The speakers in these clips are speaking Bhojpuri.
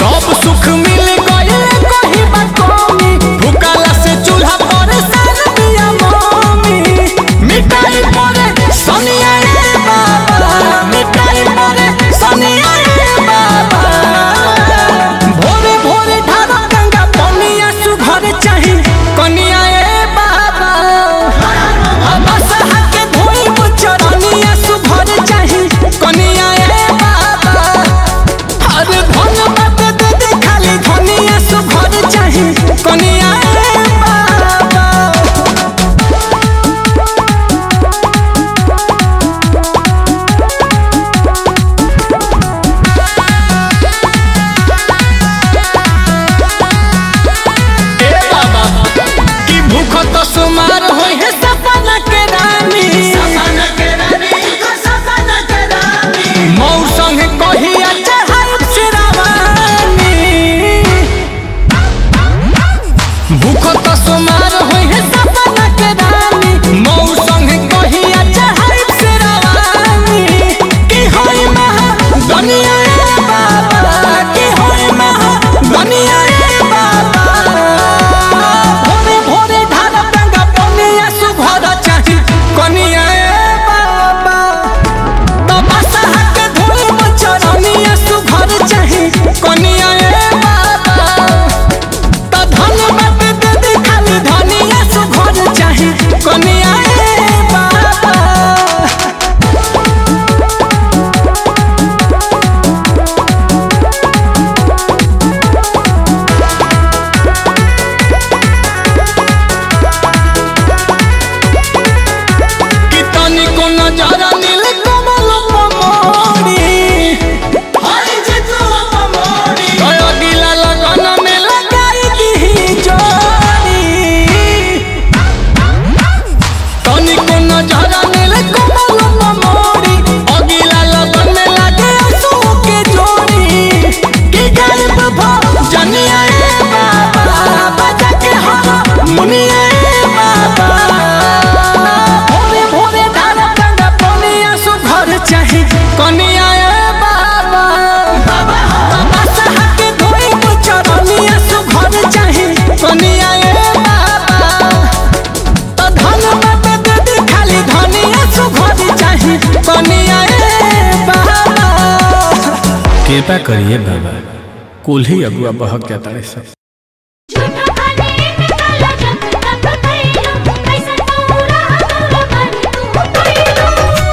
सब सुख मिल गइल कहीं बा कमी भूखला से चूल्हा पर सान दिया मम्मी मिठाई परे सनिया रे बाबा मिठाई परे सनिया रे बाबा भोरे भोरे ढारा गंगा पनिया सुघर चाही कनिया ए बाबा बसहा के धोइब चरनिया सुघर चाही कनिया ए बाबा अरे धन मत दे दे खाली धनिया सुघर चाही कनिया ए बाबा ए बाबा की भूख तो सुमार होई है सपना के रानी सपना के रानी सपना के रानी मौर संग कहिया चढ़ाई सिरावानी भूख तो सुमार होई है सपना के रानी मौर संग कहिया चढ़ाई सिरावानी की होई महा दुनिया ए बाबा की होई महा दुनिया ए बाबा भोरे भोरे ढाल गंगा पनिया सुघर चाही कनिया ए बाबा तपस्या के धोइब चरनिया सुघर चाही कनिया ए बाबा त धन मत दे दे खाली धनिया सुघर चाही कनिया ए बाबा कि तनिको नजरा नील कमल पमोरी हरि जितु पमोरी गयो गिला लगन में लगाई दी जोरी तनिको नजरा नील कमल पमोरी अगिला लगन में लागे आंसू के जोड़ी कि गायब भ जनिया ए बाबा बजा के हम मुनिया ए बाबा भोरे भोरे धारा गंगा पनिया सुघर चाही कनिया ए बाबा बाबा सहा के धोइब चरनिया सुघर चाही कनिया ए बाबा त धन मत दे दे खाली धनिया सुघर चाही कनिया ए बाबा कृपा करिए बाबा कुल ही अगुआ बहक जाता है सब झूठा खाने में काला जब तक खइलो कैसे पूरा पूरा मन तू खइलो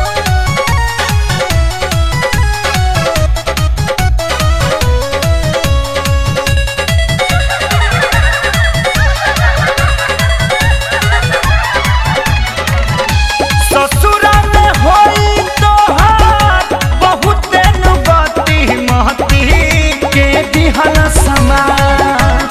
ससुरा में होई तोहार बहुते नुगति महती के दिहल समा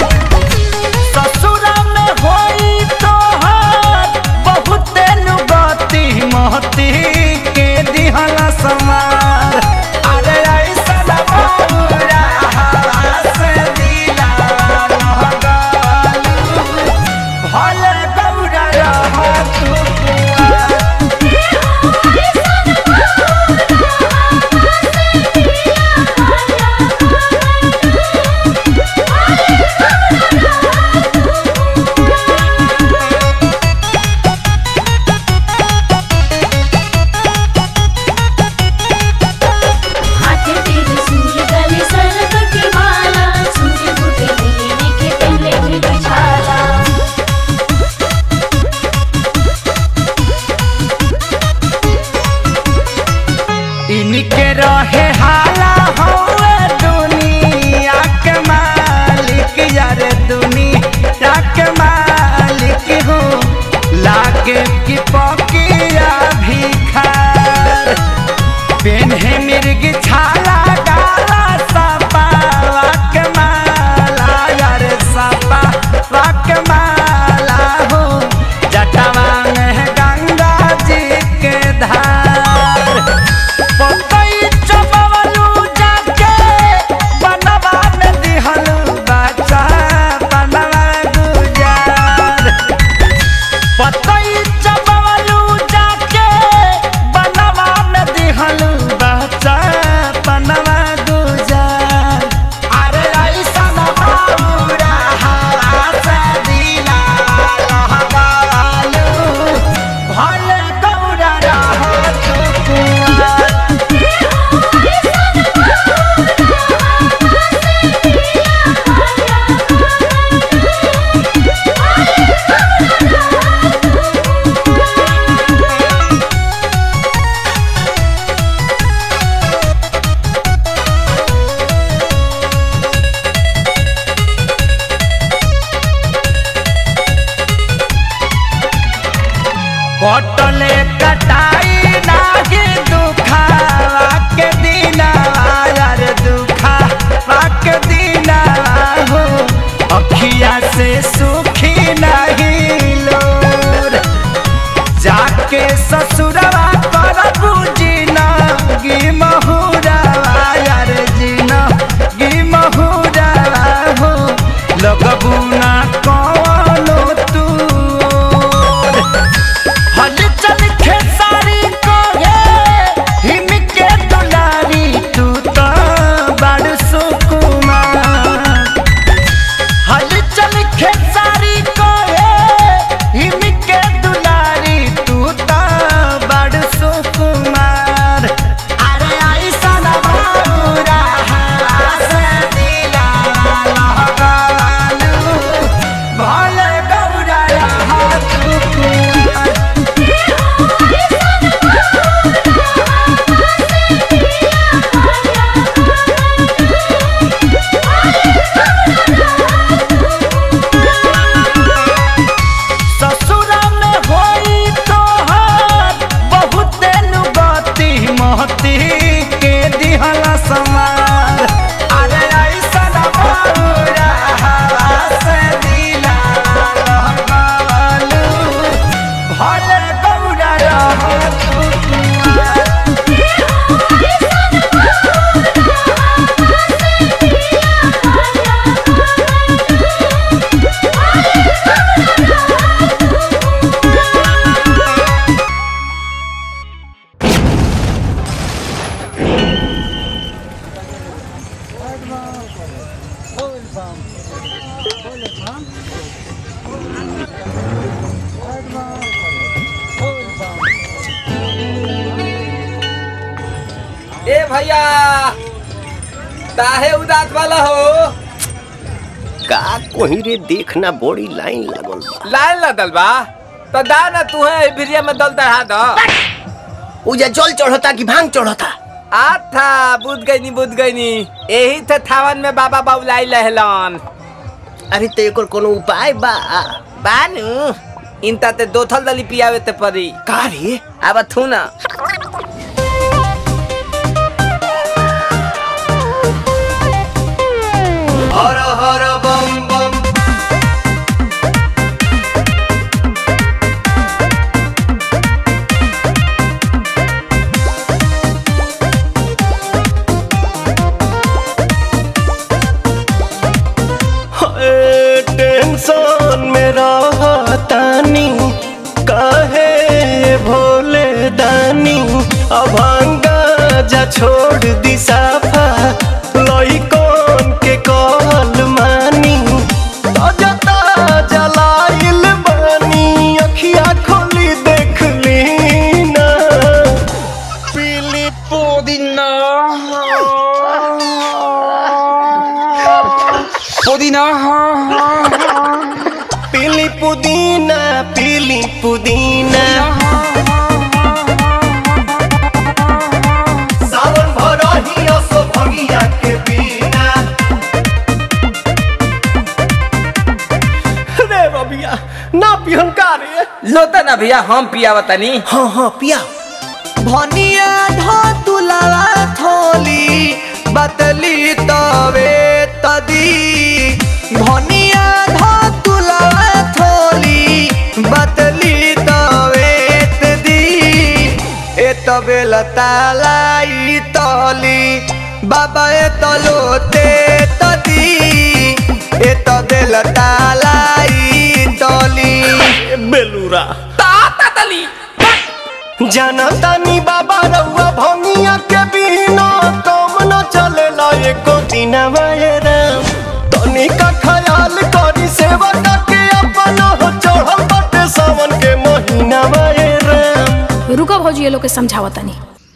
ए भैया काहे उदास वाला हो का कोही रे देखना बड़ी लाइन लागल बा लाइन लदल बा तो दा ना तू है भिरिया में दल चढ़ा दो उजा जल चढ़ता कि भांग चढ़ता आथा बुझ गई नी बुझ गई नी यही थे थावन में बाबा बाबुलाई लहलन अरे तो एकर कोनो उपाय बा बानू इनता ते दो थल दली पियावे ते परी का रे अब थू ना हर हर बम बम हाय, टेंशन में रहतानी काहे भोले दानी अभांगा जा छोड़ दी साफा लइकन के कहल मानी ताजा ताजा लाइल बानी अखिया खोली देख ली ना पीली पुदीना पुदीना पीली पुदीना पीली पुदीना सावन भरही असो भगिया के बिना रे बबिया ना पिहन का रे लोता ना भैया हम पियावा तनी हाँ हाँ पिया भनिया धो तुलावा थोली बतली तवे तदी भनिया धो तुलावा थोली बतली तवे तदी ए तबे लतालाई तली बाबा ए तलोते तदी ए तबे लतालाई तली बेलूरा ताता तली जनतानी बाबा रउआ भंगिया के बिना कम न चलेला एको दिन राम तनी का ख्याल करी सेवा के अपन हो चढ़ल बाटे सावन के महीना राम रुको भौजी ये लोग के समझावा तनी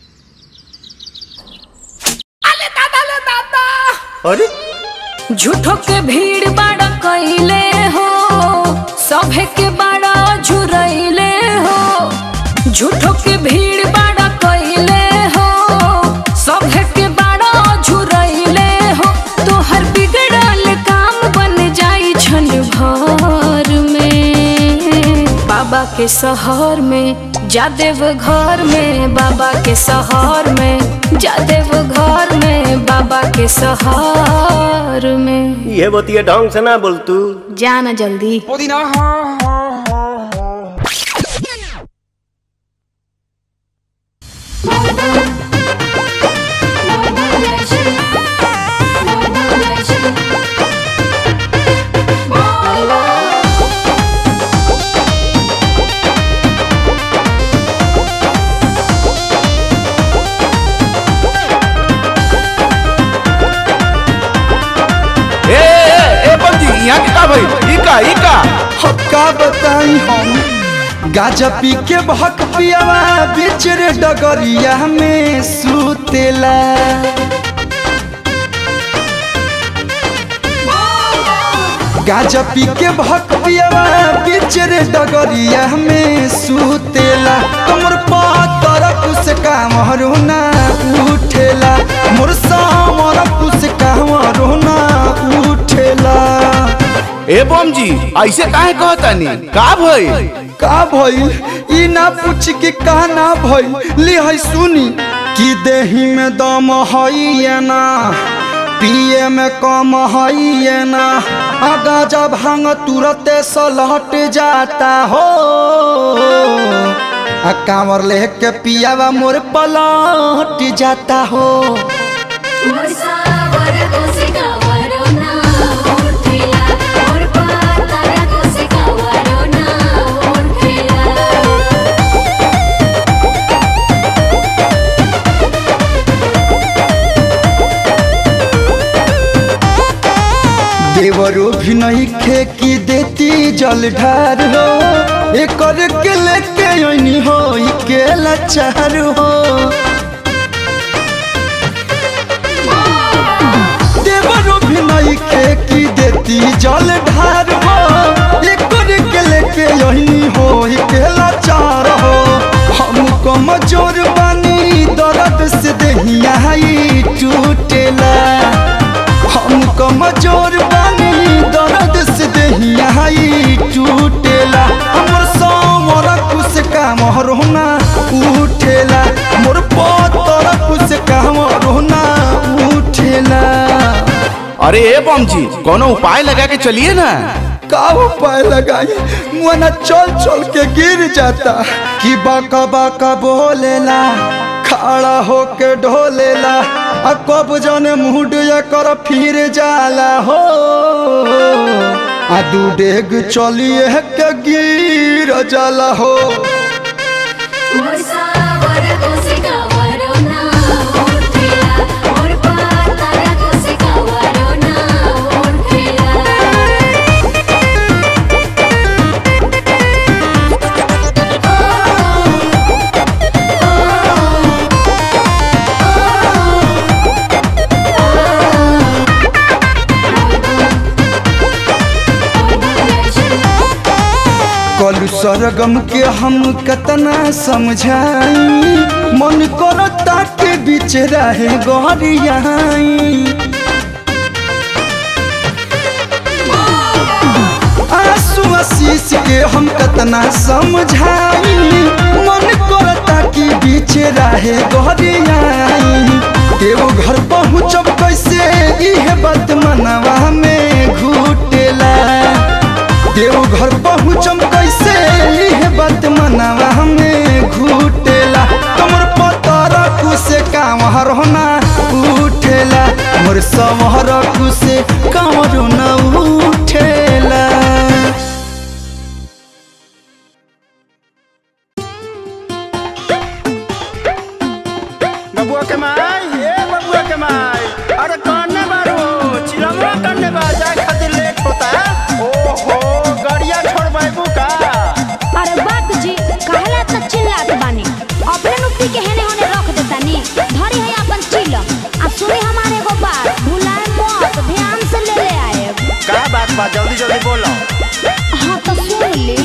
अरे झूठो के भीड़ बाड़ा कैले हो सभे के बाड़ा झुरैले हो झूठो के भीड़ बाड़ा कैले हो सभे के बाड़ा झुरैले हो तोहर बिगड़ल काम बन जाई छन भर में बाबा के शहर में जादेव घर में बाबा के शहर में जादेव घर में बाबा के शहर में ये बतिया ढंग से ना बोल तू जाना जल्दी पुदीना ए ए ए बंजी यहाँ के का भाई इका इका हम का बताई हम गाजा पी के भक पियावा बीच रे डगरिया में सुतेला गाजा पी के भक पियावा बीच रे डगरिया में सुतेला तुमर पातर कुछ काम रोना उठेला मोर सामर कुछ काम रोना उठेला ए बम जी ऐसे काहे कहतानी का भई का भइल ई ना पूछ के का ना भइल ले है सुनी कि देही में दम हई या ना पिए में कम हई या ना आगा जब भांग तुरते सलहट जाता हो आ कांवर लेके पियावा मोर पलट जाता हो देवरो भी नहीं खे की देती जल ढार हो एकर के लेके ओनी हो ई के लाचार हो देवरो भी नहीं खे की देती जल ढार हो एकर के लेके ओनी हो ई के लाचार हो हम कमजोर बानी दर्द से देहिया ई टूटेला हम कमजोर बानी दर्द से देहिया ई टूटेला हमर समर कुछ काम रोना उठेला मोर पतर कुछ काम रोना उठेला अरे ए बम जी कोनो उपाय लगा के चलिए ना का उपाय लगाई मुआना चल चल के गिर जाता कि बाका बाका बोलेला खड़ा होके ढोलेला आ कब जाने मुड कर फिर जाला हो आ दू डेग चलिए के गिर जाला हो मोर सावर कोसिकावरो ना उठेला मोर पातारा कोसिकावरो ना उठेला कलू सरगम के हम कतना समझाई मन करता के बीच रहे गरियाई आंसू आशीष के हम कतना समझाई मन करता कि बीच रहे गरियाई केहू घर पहुँचब कैसे इहे बात मनवा में घुटेला देव घर पहुँचम कैसे इहे बात मनवा में घुटेला तमर पतर कुसे काम हरना उठेला मोर समहर कुसे काम न उठेला बबुआ के माई ए बबुआ के माई अरे कौन बारू चिलमवा करने बा जाए खातिर लेट होता ओहो गाड़िया छोड़ बैबू का अरे बाप जी कहला त चिल्लात बानी अपने नुक्ति के हेने होने रख देतानी धरी है अपन चिल आ सुनी हमारे एगो बात भुलाए मत ध्यान से ले ले आए का बात बा जल्दी जल्दी बोलो हाँ तो सुन ली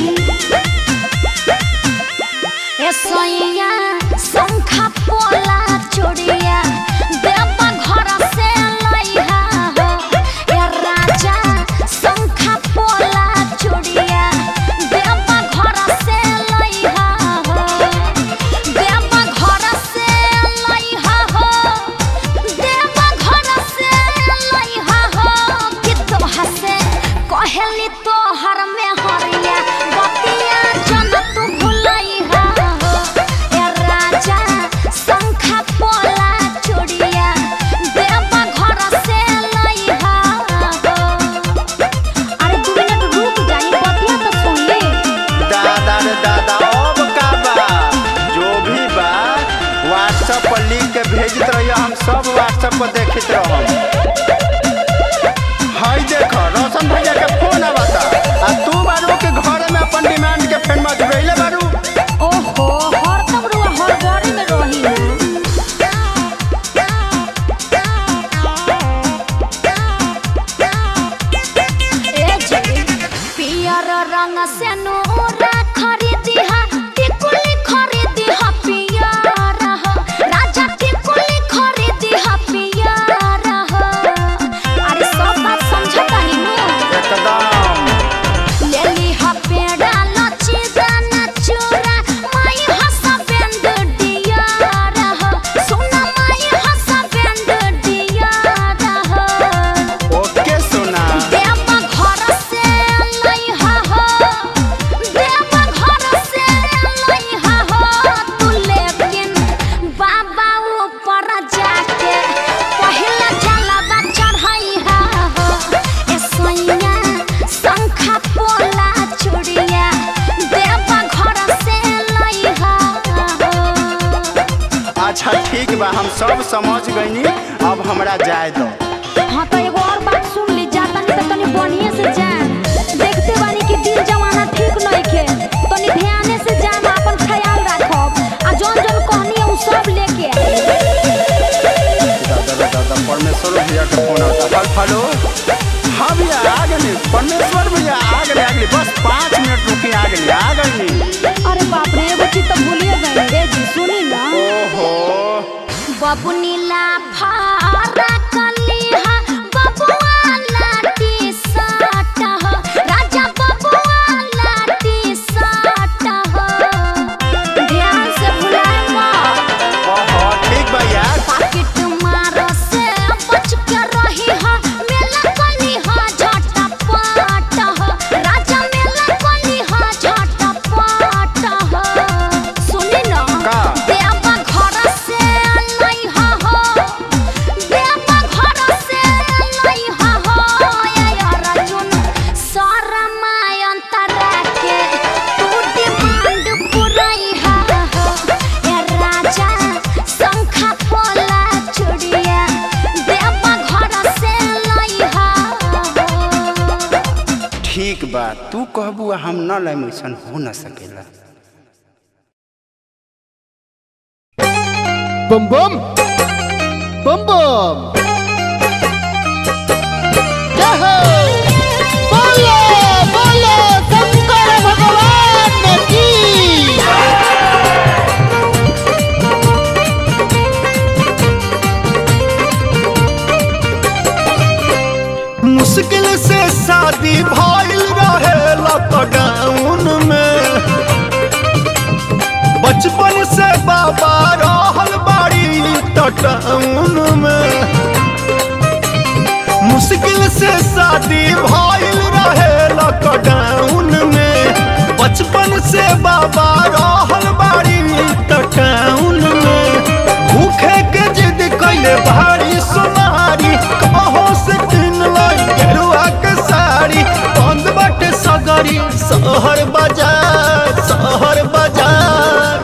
ए सैया शंखा पोला चोरिया देवा घर से लइहा हो ए राजा शंखा पोला चोरिया देवा घर से लइहा हो देवा घर से लइहा हो देवा घर से लइहा हो कि तोहा से कहली तोहर में हरिया बतिया जन तू भुलइहा हो ए राजा शंखा पोला चोरिया देवा घर से लइहा हो अरे दू मिनट रुक जाई बतिया तो सुन ले दादा रे दादा अब का बा जो भी बा व्हाट्सएप पर लिख के भेजत रहिए हम सब व्हाट्सएप पर देखत रहम हाय देखो रोशन भैया के फोन आवता आ तू बारू के घर में अपन डिमांड के फेन मजबैले बारू ओहो हर तब रुआ हर बारी में रही ना ए जी पियर रंग से नूरा खरीदी हा टिकुली खरीदी हा पियर हो राजा टिकुली खरीदी हा पियर हो अरे सब बात समझता ही नु एकदम लेली हा पेड़ा लची दाना चूरा माई हसा बेंद डियार हो सुना माई हसा बेंद डियार हो ओके सोना देवा घर से लइहा हो देवा घर से लइहा हो तू लेकिन बाबा ऊपर जाके पहले जलवा चढ़ाइहा हो ए सैया शंखा पोला चूड़िया देवा घर से लइहा हो अच्छा ठीक बा हम सब समझ गईनी अब हमरा जाए दो हाँ तो एगो और बात सुन ली जाता नहीं तो तनी हेलो हाँ भैया आ गए परमेश्वर भैया आ गए आ गए बस पाँच मिनट रुकी आ गए आ गए अरे बाप रे एगो चीज तो भूलिए गए रे जी सुनी ना ओहो बबुनीला फारा कलिहा बबुआ लाटी साटा हो राजा बबुआ लाटी साटा हो ध्यान से भुलाए मत ओहो ठीक बा यार पाकिट मारो से बच के रही हो मेला कली हो झटा पाट हो राजा मेला कली हो झटा पाट हो सुनी ना का? देवा घर से लई हो हो देवा घर से लई हो हो ये अर्जुन शरमाय अंतरा के तू डिमांड पुरई हा हो ए राजा शंखा पोला चुड़िया देवा घर से लई हा हो ठीक बा तू कहबू हम न लाइम ऐसन हो न सकेला बम बम बम बम जय हो बोलो बोलो शंकर भगवान की मुश्किल से शादी भइल रहे लॉकडाउन में बचपन से बाबा रहल बाड़ी टाउन में मुश्किल से शादी भइल रहे लॉकडाउन में बचपन से बाबा रहल बाड़ी टाउन में भूखे के जिद कैले भारी सोनारी कहो से किन लाई गेरुआ के साड़ी बंद बाटे सगरी शहर बाजार शहर बाजार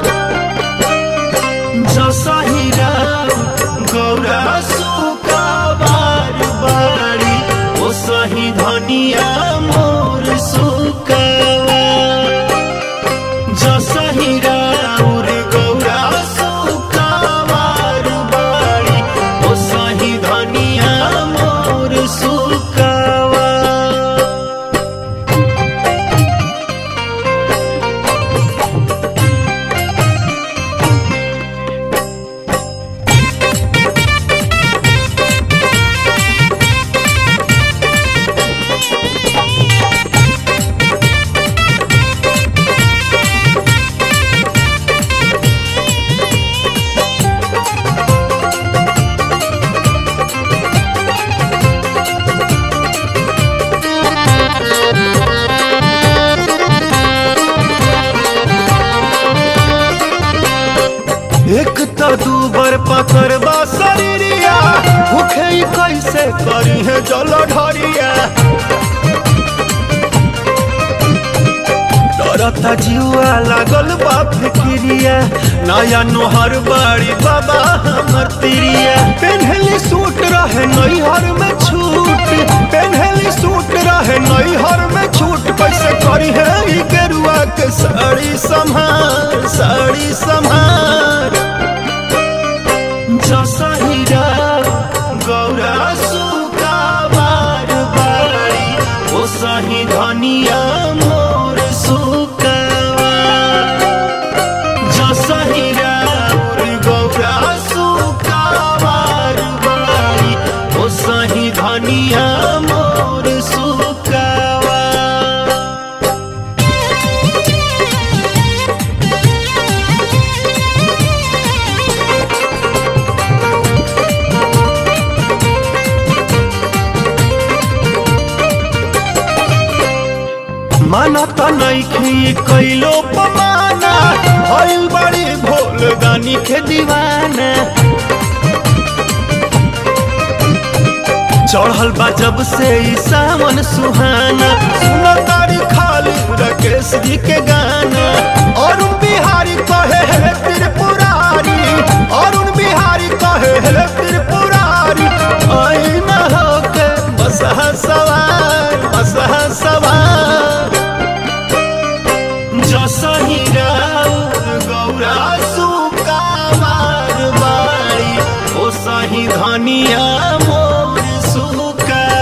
जसहिरा गौरा सुका बार बारी ओ सही धनिया मोर सुकावा जसहिरा उर गौरा सुका बार बारी ओ सही धनिया मोर सुकावा एक तो दूबर पकड़बा शरीरिया भूखे ही कैसे करी है जल ढरिया डरता जुआ लागल बा फिक्रिया नया नोहर बाड़ी बाबा हमर तिरिया पेन्हली सूट रहे नैहर में छूट पेन्हली सूट रहे नैहर में छूट कैसे करी है ई गेरुआ के साड़ी संभार साड़ी संभार जसहिरा गौरा सुका बार बारी ओ सही धनिया मोर सुकावा जसहिरा उर गौरा सुका बार बारी ओ सही धनिया मोर सुकावा माना त नइखी कैलो पमाना भइल बड़ी भोल दानी के दीवाना चढ़ल बा जब से ई सावन सुहाना सुनो तारी खाली राकेश जी के गाना अरुण बिहारी कहे हे त्रिपुरारी अरुण बिहारी कहे हे त्रिपुरारी आई न होके बसहा सवार बसहा सवार जसहिरा गौरा सुकावार बाड़ी ओ सही धनिया मोर सुका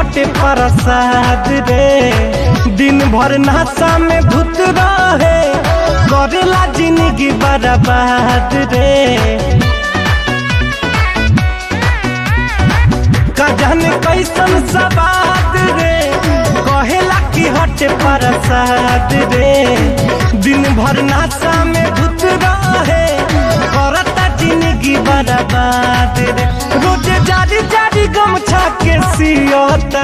हटे प्रसाद रे दिन भर नशा में धुत रहे करेला जिंदगी बर्बाद रे का जाने कैसन सवाद रे कहेला कि हटे प्रसाद रे दिन भर नशा में धुत रहे करता जिंदगी बर्बाद रे रोज जारी जारी गमछा के सियोता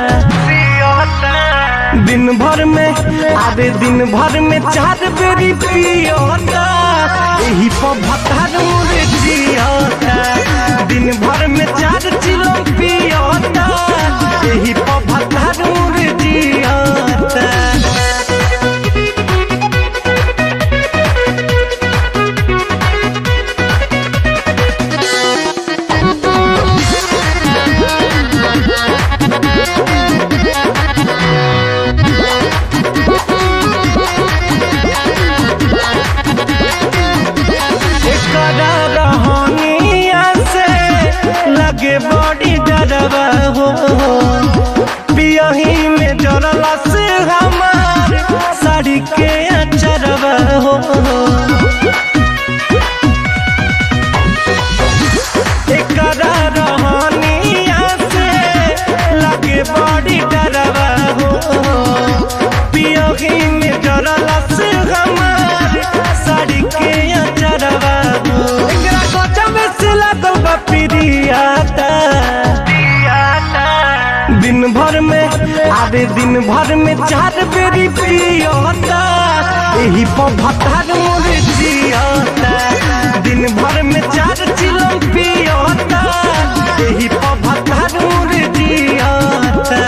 दिन भर में आधे दिन भर में चार बेरी पियोता यही पर भतार मुरे जियोता दिन भर में चार चिलो पियोता यही पर भतार मुरे जियोता एकरा रहनिया से लगे बड़ी डरवा हो पियही में जरला से हमार साड़ी के अचरवा हो एकरा रहनिया से लगे बड़ी डरवा हो पियही में जरला से हमार साड़ी के अचरवा हो एकरा कोचा में से लागल बा पिरियाता दिन भर में आधे दिन भर में चार बेरी पियोता यही पर भतार मोरे जियोता दिन भर में चार चिलम पियोता यही पर भतार मोरे जियोता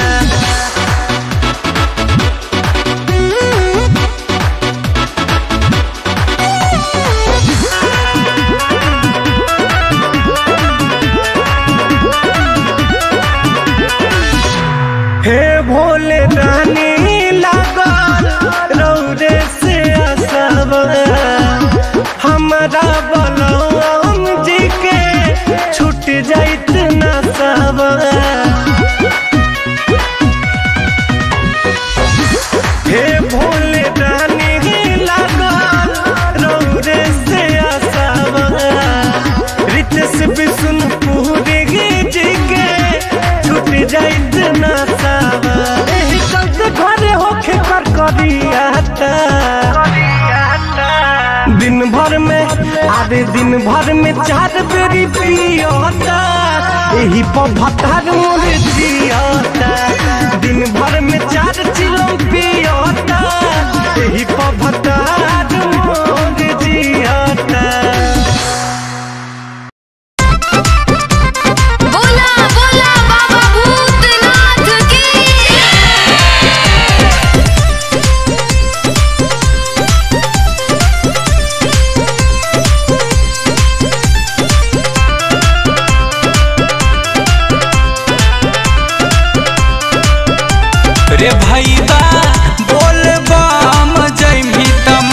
हे भोले रानी लागल रौरे से असब हमरा बलराम जी के छूट जाइत न सब हे भोले रानी लागल रौरे से असब रितेश विष्णुपुरी जी के छूट जाइत न सब एही चलते घरे होखे कर करियाता दिन भर में आधे दिन भर में चार बेरी पियोता यही पर भतार मोरे जियोता दिन भर में चार चिलो पियोता यही पर भतार मोरे जियोता बोला बोला बाबा भूतनाथ की रे भैया बोल बम जैमी त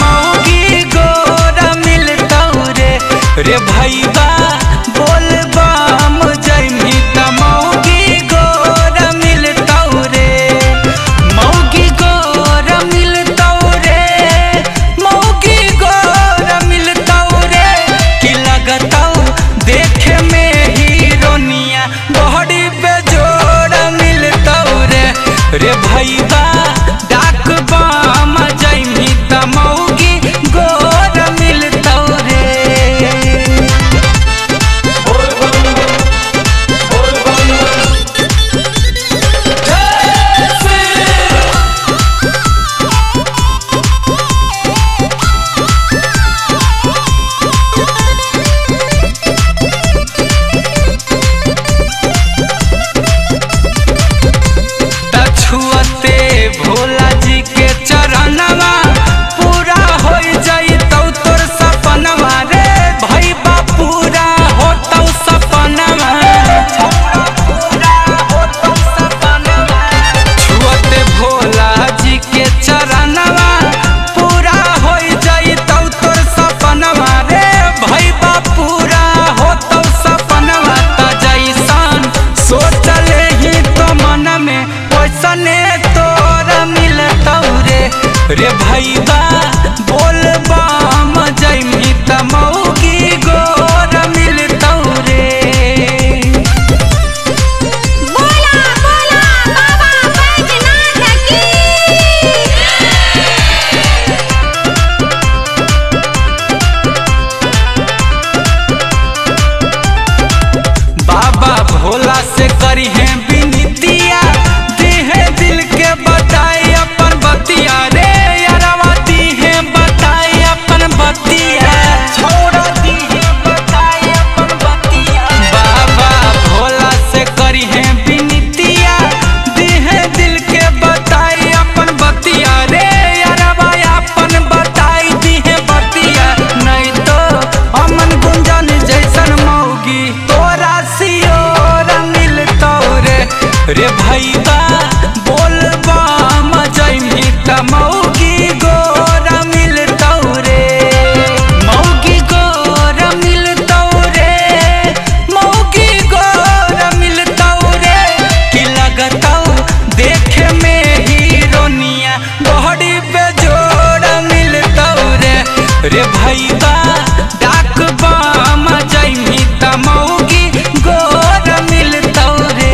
रे भैया बोल बम जैमी त मौगी गोरा मिलतौ रे मौगी गोरा मिलतौ रे मौगी गोरा मिलतौ रे कि लगतौ देखे में हीरोनिया बहड़ी पे जोड़ा मिलतौ रे रे भैया डाक बम जैमी त मौगी गोरा मिलतौ रे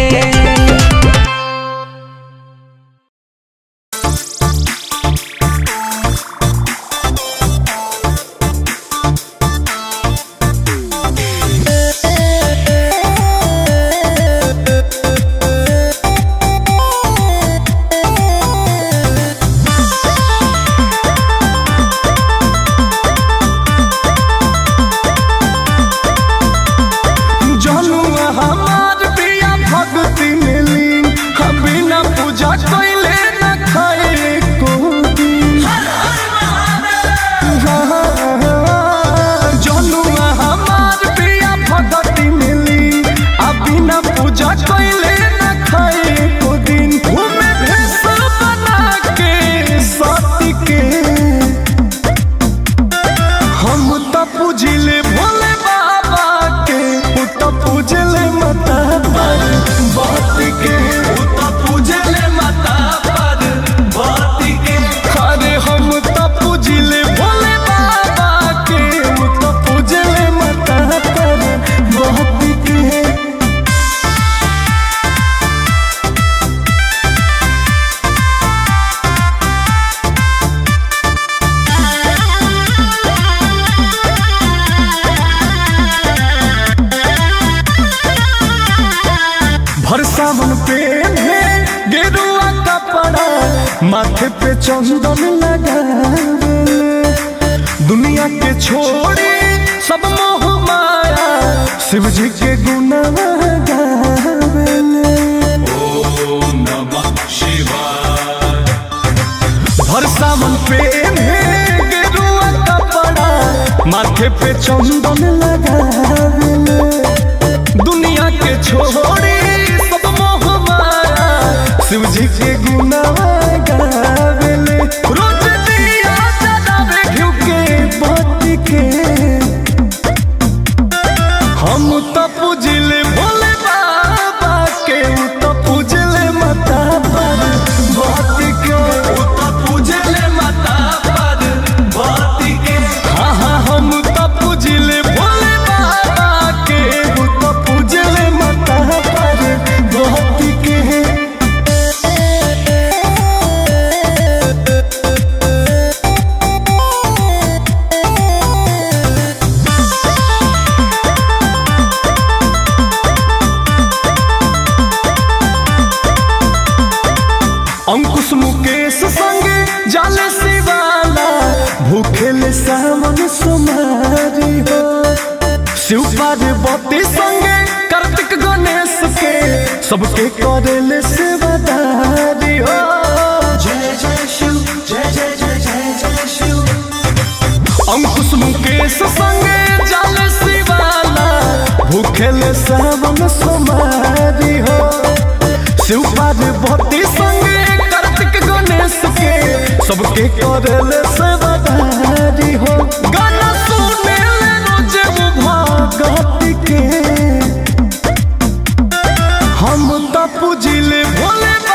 जनुआ हमार प्रिया भक्ति मिली हम बिना पूजा कैले न खाए को दिन जनुआ हमार प्रिया भक्ति मिली आ बिना पूजा कैले न खाए को दिन घूमे भेष बना के सती के हम त पूजिले भोले बाबा के उ त पूजले माता पर बात के उ त पूजले माता पर बात के अरे हम त पूजिले भोले बाबा के उ त पूजले माता पर बात के भर सावन पे है गेरुआ कपड़ा माथे पे चंदन लगा दुनिया के छोड़ी सब मोह माया शिव जी के गुना गावेले भर सावन पे है गेरुआ कपड़ा माथे पे चंदन लगावेले दुनिया के छोड़ी सब मोह माया शिव जी के गुना गावेले रोज दिया जलावे घिउ के बत्ती के हम त पूजिले भोले बाबा के उ त पूजले माता पर बत्ती के उ त पूजले माता पर बत्ती के हाँ हाँ हम त पूजिले भोले बाबा के उ त पूजले माता पर बत्ती के अंकुश मुकेश संगे जाले शिवाला भूखेले सावन सुमारी हो शिव पार्वती संगे कार्तिक गणेश के सबके करेले सेवादारी हो जय जय शिव जय जय जय जय जय शिव अंकुश मुकेश संगे जाले शिवाला भूखेले सावन सुमारी हो शिव पार्वती संगे कार्तिक गणेश के सबके करेले सेवादारी हो गाना सुने ले रोजे वो भगत के हम त पूजिले भोले